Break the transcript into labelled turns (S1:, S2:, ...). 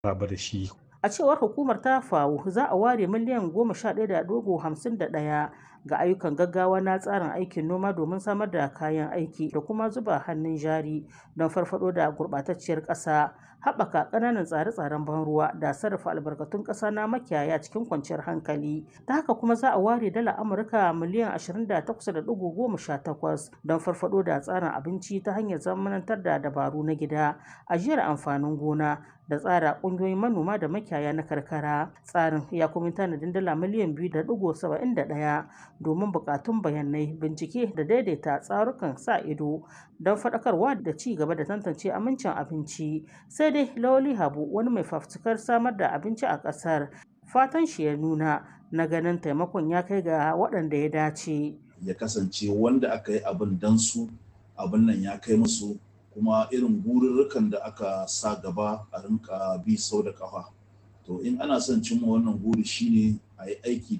S1: maraba da shi.
S2: A cewar hukumar ta FAO za a ware miliyan 11.51 ga ayyukan gaggawa na tsarin aikin noma domin samar da kayan aiki da kuma zuba hannun jari don farfado da gurɓatacciyar ƙasa, haɓaka ƙananan tsare-tsaren ban ruwa da sarrafa albarkatun ƙasa na makiyaya cikin kwanciyar hankali. Ta haka kuma za a ware dala Amurka miliyan 28.18 don farfado da tsarin abinci ta hanyar zamanantar da dabaru na gida, ajiyar amfanin gona da tsara ƙungiyoyin manoma da makiyaya na karkara. Tsarin ya kuma tanadin dala miliyan 2.71 domin buƙatun bayanai, bincike da daidaita tsarukan sa ido don faɗakarwa da ci gaba da tantance amincin abinci. Sai dai Lawali Habu wani mai fafutukar samar da abinci a ƙasar fatan shi ya nuna na ganin taimakon ya kai ga waɗanda ya dace.
S3: Ya kasance wanda aka yi abin dan su abin nan ya kai musu kuma irin gururrukan da aka sa gaba a rinka bi sau da kafa to in ana son cimma wannan guri shine a yi aiki